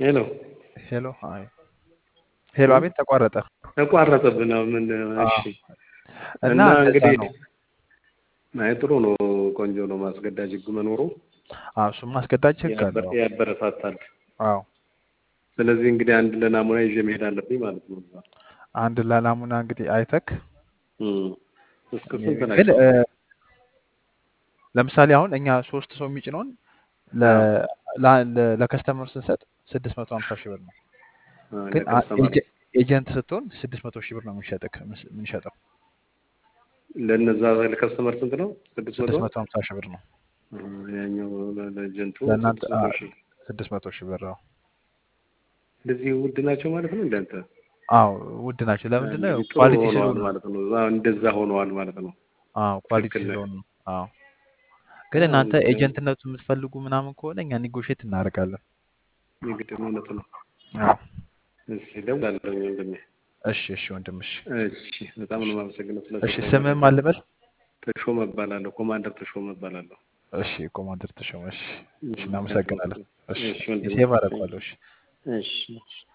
ሄሎ ሄሎ አይ ሄሎ፣ አቤት ተቋረጠ። ተቋረጠብን። ምን? እሺ። እና እና እንደዛ እንግዲህ ነው። አይ ጥሩ ነው፣ ቆንጆ ነው። ማስገዳጅ ህግ መኖሩ አዎ እሱም አስገዳጅ ህግ ያበ- አለው። ያበረታታል። አዎ ስለዚህ እንግዲህ አንድ ለናሙና ይዤ መሄድ አለብኝ ማለት ነው። እዛ አንድ ላላሙና እንግዲህ አይተክ እም። እስከ ስንት ግን ናቸው? እ፣ ለምሳሌ አሁን እኛ ሶስት ሰው የሚጭነውን አዎ ለ- ላ- ለ- ለከስተመር ስንሰጥ ስድስት መቶ ሀምሳ ሺህ ብር ነው። አ፣ ግን አ- ለከስተመር ኤጀ- ኤጀንት ስትሆን ስድስት መቶ ሺህ ብር ነው የምንሸጥክ የምንሸጠው ለነዛ ለከስተመር ስንት ነው? ስድስት መቶ ስድስት መቶ ሀምሳ ሺህ ብር ነው አ፣ ያኛው ለ- ለኤጀንቱ ለእናንተ ስድስት መቶ ሺህ ስድስት መቶ ሺህ ብር ነው። እንደዚህ ውድ ናቸው ማለት ነው። እንዳንተ አዎ ውድ ናቸው። ለምንድን ነው? እንግዲህ ጥሩ ኳሊቲ ሆነዋል ስለሆኑ ነው። ማለት ነው። እዛ እንደዛ ሆነዋል ማለት ነው። አዎ ኳሊቲ ትክክል ነህ። ስለሆኑ ነው። አዎ ግን ያው እናንተ እንግዲህ ኤጀንትነቱ የምትፈልጉ ምናምን ከሆነ እኛ ኒጎሼት እናደርጋለን። የግድ ነው፣ እውነት ነው። አዎ እሺ እደውላለሁ ወንድሜ። እሺ እሺ ወንድምሽ እሺ በጣም ነው የማመሰግነው እሺ ስለሰጠኝ ስምህም መረጃ። አልበል ተሾመ እባላለሁ፣ ኮማንደር ተሾመ እባላለሁ። እሺ ኮማንደር ተሾመ እሺ እሺ እም፣ እናመሰግናለን አመሰግናለሁ። እሺ እሺ ወንድሜ። ሴቭ አደርገዋለሁ እሺ እሺ